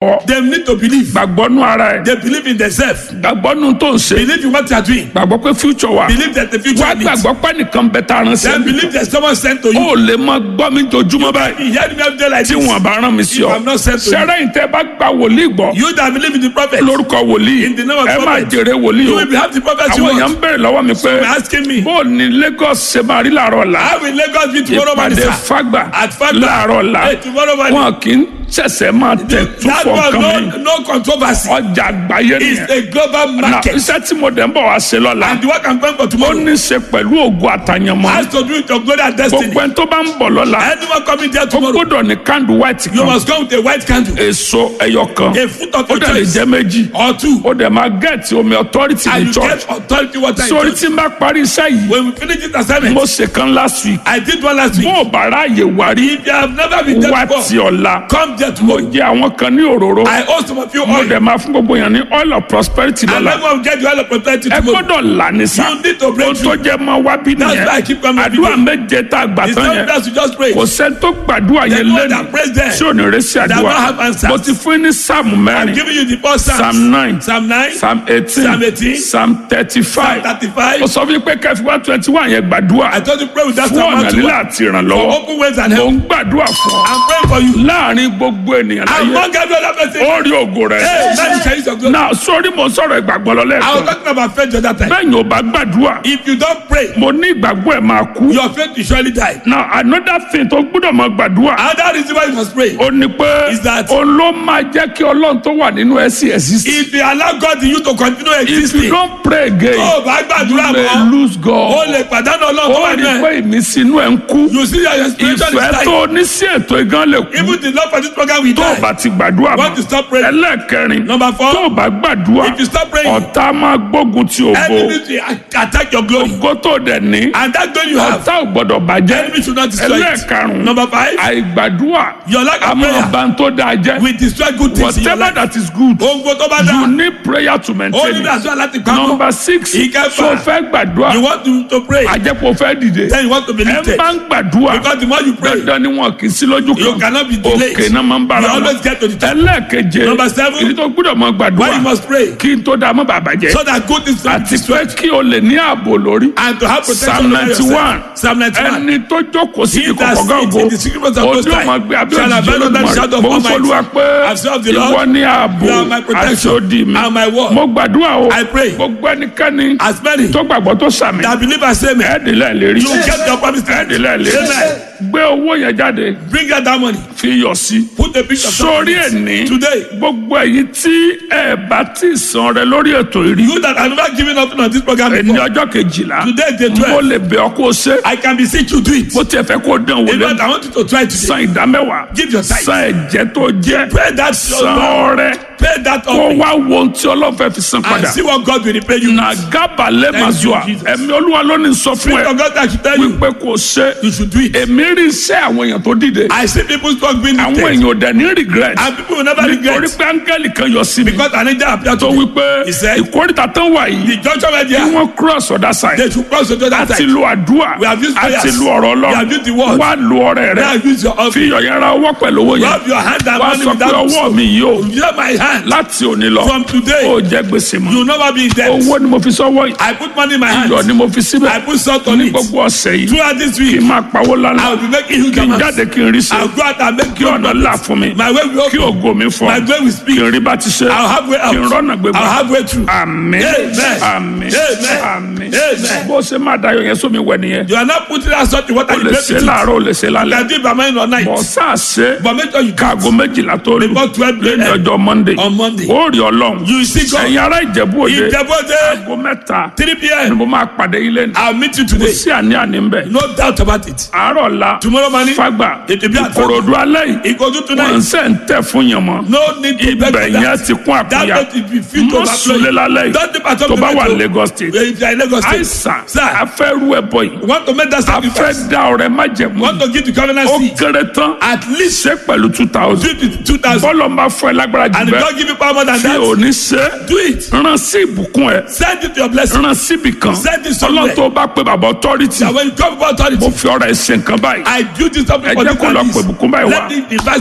gbàgbọ́ They need to believe. gbàgbọ́ nú ara ẹ̀ They believe in themselves. gbàgbọ́ nú tó ń ṣe Believe in what they are doing. gbàgbọ́ pé future wà Believe that the future wá needs. gbàgbọ́ pé nìkan bẹ tá a rán sí Then ẹ believe there's someone sent to you. ó lè máa gbọ́ mi jojúmọ́ báyìí You hear me every day like tí this. wọn bá rán mi sí If ọ I'm not sent to you. ṣẹlẹ̀ yìí tẹ́ bá gba wòlíì gbọ́ You that believe in the prophet. lórúkọ wòlíì In the name of ẹ máa prophet. jèrè wòlíì You o will be have the prophet you àwọn èèyàn want. ń bèrè lọ́wọ́ mi pé You're asking me. bó ní Lagos ṣe máa rí làárọ̀ ọ̀la How will Lagos be tomorrow morning, ìpàdé sir? fagbà At Fagba. láàárọ̀ ọ̀la Hey, tomorrow morning. wọn kì í ṣẹ̀ṣẹ̀ máa tẹ̀ tún That fọ was nǹkan mi no, no controversy. ọjà àgbáyé It's nìyẹn a global na market. iṣẹ́ tí mo dẹ̀ ń bọ̀ wá ṣe lọ́la And the work I'm going for ó tomorrow ní í ṣe pẹ̀lú ògo àtàyànmọ́ has to do with your glory and destiny. gbogbo ẹni tó bá ń bọ̀ lọ́la Anyone coming there ó tomorrow, gbọ́dọ̀ ní candle white you kan must come with a white candle, èso ẹyọ kan a fruit of ó your dẹ̀ lè choice, jẹ́ méjì or two, ó dẹ̀ máa gẹ̀ẹ́tì omi authority and ní you church get authority water in sórí church. tí n bá parí iṣẹ́ yìí When we finish this assignment, mo ṣe kan last week I did one last week. bó o bá ráàyè wá rí If you have never been there wá before, ti ọ̀la come there mo tomorrow. jẹ àwọn kan ní òróró I owe some of you mo oil. dẹ̀ máa fún gbogbo yẹn ní oil of prosperity And lọ́la everyone will get the oil of prosperity ẹ tomorrow. gbọ́dọ̀ là ní sá You need to break ohun tó through. jẹ́ mọ́ wá bí That's why I nìyẹn keep coming every àdúrà day. méje tá a gbà It's tán not yẹn that you just pray. kò sẹ́ni tó gbàdúrà The yẹn one lẹ́nu that prays there tí ò ní rẹ́sì that àdúrà will have answers. mo ti fún yín ní sáàmù I'm mẹ́rin giving you the first Psalms. psalm nine Psalm 9, psalm eighteen Psalm 18, psalm thirty Psalm five 35. ó sọ fún yín pé kẹfì one twenty one yẹn gbàdúrà I told you pray with that fún Psalm ọ̀nà 1 lílà to àti For ìrànlọ́wọ́ open ways and mo help. ń gbàdúrà fún ọ I'm praying for you. láàrin gbogbo ènìyàn láyé Among every other person. ó rí ògo rẹ Hey, now you can use your glory. náà sórí mo sọ̀rọ̀ ìgbàgbọ́ lọ I was lẹ́ẹ̀kan talking about faith the other time. bẹ́ẹ̀ ni ò bá gbàdúrà If you don't pray, mo ní ìgbàgbọ́ ẹ̀ máa kú your faith will surely die. now another thing tó gbọ́dọ̀ máa gbàdúrà Another reason why you must pray ó ní pé Is that- òun ló máa jẹ́ kí ọlọ́run tó wà nínú ẹ̀ sí exist if you allow God in you to continue if you existing, don't pray again tó o bá you gbàdúrà may mọ́, lose o God lè pàdánù ọlọ́run tó ó wà rí nínú pé ẹ̀. ìmísí inú ẹ̀ ń kú You see that your spiritual ìfẹ́ is tó dying. ní sí ètò ìgán lè kú Even the love for this program will tó o die. bá ti gbàdúrà Want to mọ́ stop praying? ẹlẹ́ẹ̀kẹrin Number four, tó o bá gbàdúrà If you stop praying, ọ̀tá máa gbógun ti ògo enemy will attack your glory. ògo tó dẹ̀ ní And that glory you have, ọ̀tá ò gbọ́dọ̀ bàjẹ́ enemy should not destroy it. ẹlẹ́ẹ̀karùn-ún Number five, àìgbàdúrà your lack a of máa prayer bà ń tó dáa jẹ́ will destroy good things in your whatever life. that is good Ohun gbogbo tó bá you dáa, need prayer to ó maintain ní it àṣọ láti pamọ́. number six Ìkẹfà. so fẹ́ gbàdúrà You want to, to pray, àjẹpọ̀ fẹ́ dìde then you want to be ẹ lifted. bá ń gbàdúrà Because the more you pray, dandan ni wọn kì í sí lójú You kan cannot be delayed. òkè náà máa ń bára You wọn always get to the top. ẹlẹ́ẹ̀keje Number seven. ìdí tó gbúdọ̀ máa why gbàdúrà you must pray kí n tó dáa mọ́ bàbá jẹ́ so that good things will be àti pé destroyed kí o lè ní ààbò lórí and to have protection psalm over ninety yourself. one Psalm 91. ẹni tó jókòó sí He that ìkọ̀kọ̀ sits in the secret place of gàgò Most ojú High ọmọ gbé abẹ́ shall òjijì abide under the shadow of olódùmarè mo ń Almighty. fọlúwa pé I've served the Lord. ìwọ ní ààbò You are my àti protection odi mi and my word. mo gbàdúrà o I pray. gbogbo ẹnikẹ́ni As many tó gbàgbọ́ tó sàmì that believe and say me, ẹ̀ẹ́dìlẹ̀ lérí you get your promise to ẹ̀ẹ́dìlẹ̀ lérí Amen. gbé owó yẹn jáde Bring out that money. fi yọ̀ sí Put a picture of sórí something ẹni today. gbogbo èyí tí ẹ bá ti san rẹ lórí ètò ìrí You that have never given up on this program ẹni before. ọjọ́ kejìlá Today day mo 12. lè bẹ̀ ọ́ kó o ṣe I can beseech you do it. bó tiẹ̀ fẹ́ kó o dán wò In fact, lẹ́nu I want you to try today. san ìdámẹ́wàá Give your tithe. san ẹ̀jẹ̀ tó jẹ́ Pay that san ọrẹ Pay that kó offering wá wo ohun tí ọlọ́run fẹ́ fi san and padà see what God will repay you. na gábàlẹ̀ Thank you, mazua Jesus. ẹ̀mí olúwa ló ní sọ fún Spirit ẹ of God that should tell you, wípé kò ṣe you should do it. èmi rí iṣẹ́ àwọn èèyàn tó dìde I see people talk being àwọn lifted. èèyàn ò dẹ̀ ní regret And people will never nítorí regret pé áńgẹ́lì kan yọ sí mi because an angel appeared tó to me. wípé He said, ìkórìtà tán wà yìí The junction where they kí are, wọ́n cross other side they should cross to the other àti side. lu àdúrà We have used àti prayers. lu ọ̀rọ̀ We have used the lọ word. wá lu ọrẹ Now rẹ use your fi offering. iyọ̀ yẹn ra ọwọ́ pẹ̀lú owó yẹn Rub your hand and wá money sọ pé without ọwọ́ mi yìí o Hear my hand. láti òní lọ From today, ó jẹ gbèsè mọ́ you will never be in debt. owó ni mo fi sọ́wọ́ yìí I put money in my iyọ̀ hand. ni mo fi síbẹ̀ I put salt on ní it. gbogbo ọ̀sẹ̀ yìí Throughout this kí week, n máa pawó lánàá I will be making huge kí n amounts. jáde kí n rí sí I'll go out and make kí ọ̀nà là fún mi My way will kí open. ògo mi fọ́ My way will speak. kí n rí bá ti ṣe I'll have way out. kí n rọ́nà gbégbá I'll have way through. àmín Amen. àmín Amen. àmín Amen. bó ṣe máa dayọ̀ yẹn sómi wẹ̀ nìyẹn You are not putting that salt in water. o You lè break ṣe it. láàárọ̀ o lè ṣe You lálẹ́ can do it by morning or night. bọ̀ sáà ṣe But make sure you káago count. méjìlá tó lù Before 12 lẹ́yìn a.m. ọjọ́ monday on Monday. ó rí ọlọ́run You see God. ẹ̀yin ará ìjẹ̀bú òde Ìjẹ́bọ́dé, aago mẹ́ta 3 ni p.m. mo máa pàdé yín lẹ́nu I'll meet you kò today. sí àní àní ń bẹ̀ No doubt about it. àárọ̀ la Tomorrow morning, fagbà it will be at ìkòròdú alẹ́ yìí It goes to wọ́n tonight. ń sẹ́ ń tẹ̀ fún yẹn mọ́ No need to beg ibẹ̀ for yẹn that. ti kún That àkúnya don't be fit to mọ́ sulé lálẹ́ yìí Don't dip at tó bá wà Lagos state If you are in Lagos State. àìsàn Sir, afẹ́rú ẹ̀bọ yìí you want to make that afẹ́ sacrifice. dá ọ̀rẹ́ májẹ̀mú You want to give the covenant ó seed. kéré tán At least ṣe pẹ̀lú two thousand do it 2,000. bọ́lọ̀ máa fọ ẹ lágbára jù And if bẹ́ẹ̀ God give you power more than tí ò that, ní ṣe do it. rán sí ìbùkún ẹ Send it to your blessing. rán síbì kan Send it somewhere. ọlọ́run tó bá pe bàbá authority That when you come about authority, mo fi ọ̀rọ̀ ẹ̀ ṣe nǹkan báyìí I do this something ẹ for jẹ́ this kó lọ and pè this. bùkún báyìí wá Let me invite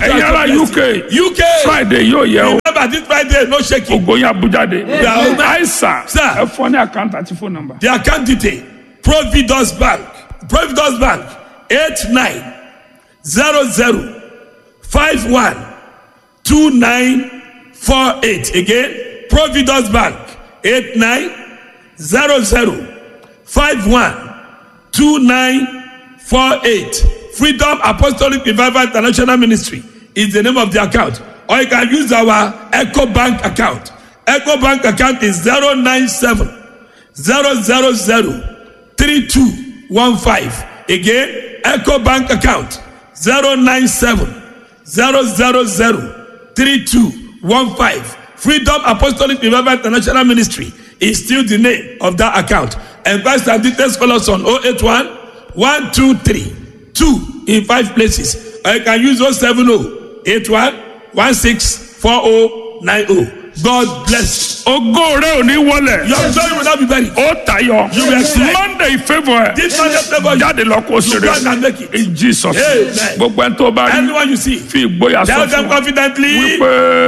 ẹ̀yin ará uk UK. friday yóò yẹ o Remember this Friday, no shaking. ògbóyin abújáde Yeah. àìsà Sir. ẹ fọ ní àkáǹtì àti fóònù nọ́mbà. The account detail Providence Bank Providence Bank eight nine zero zero five one two nine four eight again Providence Bank eight nine zero zero five one two nine four eight Freedom Apostolic Revival International Ministry is the name of the account or you can use our Echo Bank account Echo Bank account is zero nine seven zero zero zero three two one five again eco bank account zero nine seven zero zero zero three two one five freedom apostolic revival international ministry is still the name of that account enquest and details call us on oh eight one one two three two in five places or you can use oh seven oh eight one one six four oh nine oh god bless ògo rẹ ò ní wọlẹ̀ you your glory will not be buried. ó tayọ You will excel. monday favour ẹ This Sunday favour you. jáde lọ kó You ṣeré go and make it. in jesus Amen. gbogbo ẹni tó bá rí Anyone you see, fi ìgboyà sọ tell them fún wa confidently. wípé.